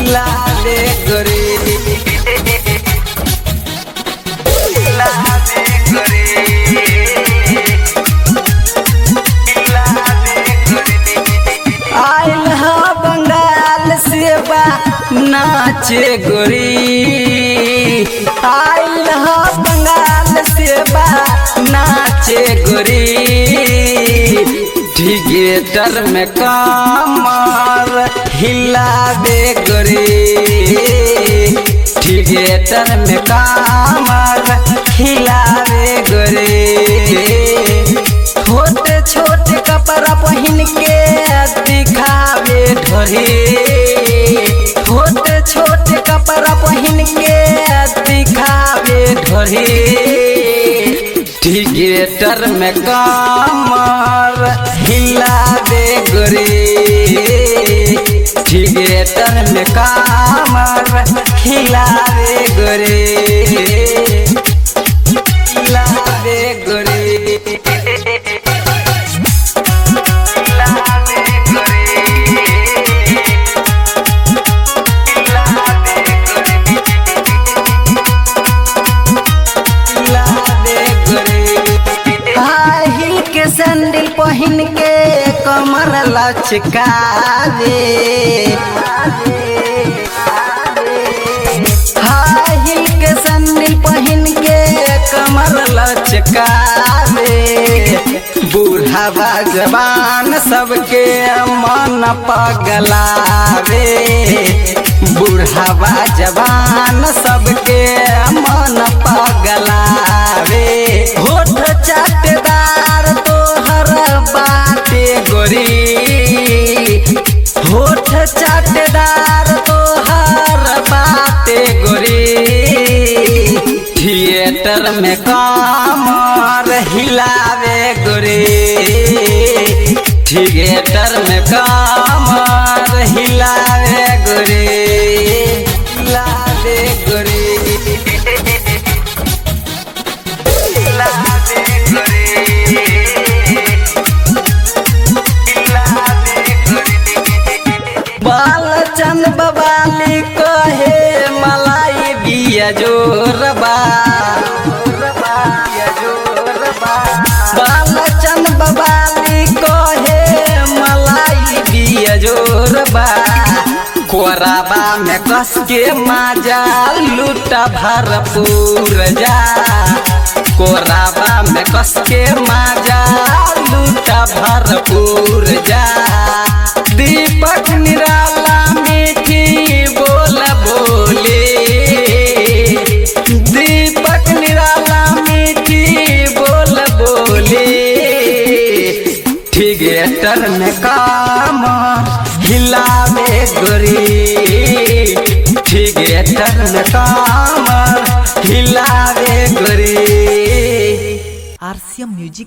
हिलावे गोरी हिलावे गोरी हिलावे गोरी आइल हा बंगाल से बा नाचे गोरी आइल हा बंगाल से बा नाचे गोरी थिएटर में कमर हिलावे गोरी थिएटर में कमर हिलावे गोरी छोटे छोटे कपड़ा पहन के दिखावे ढोरी छोटे छोटे कपड़ा पहन के दिखावे ढोरी थिएटर में कमर हिलावे गोरी थिएटर में कमर हिलावे गोरी हिलावे गोरी हिलावे गोरी हिलावे हिलावे गोरी हाई हिल के सैंडल पहन के कमर लचकावे हाई हिल के सैंडल पहन के कमर लचकावे बूढ़ावा जवान सबके मन पगलावे बूढ़ावा जवान सबके मन पगलावे होठ चाटेदार तोहर बाटे गोरी होठ चाटेदार तोहर बाटे गोरी थिएटर में कमर हिलावे गोरी थिएटर में कमर हिलावे गोरी हिलावे गोरी हिलावे गोरी हिलावे गोरी बालचंद बवाली कहे मलाई बिया जोरबा बालचंद बवाली कहे मलाई बिया जोरबा कोराबा में कस के माजा लूटा भरपूर जा कोराबा में कस के माजा लूटा भरपूर जा दीपक निराला मीठी बोल बोले दीपक निराला मीठी बोल बोले थिएटर में काम हिलावे गोरी थिएटर में काम हिलावे गोरी आरसीएम म्यूजिक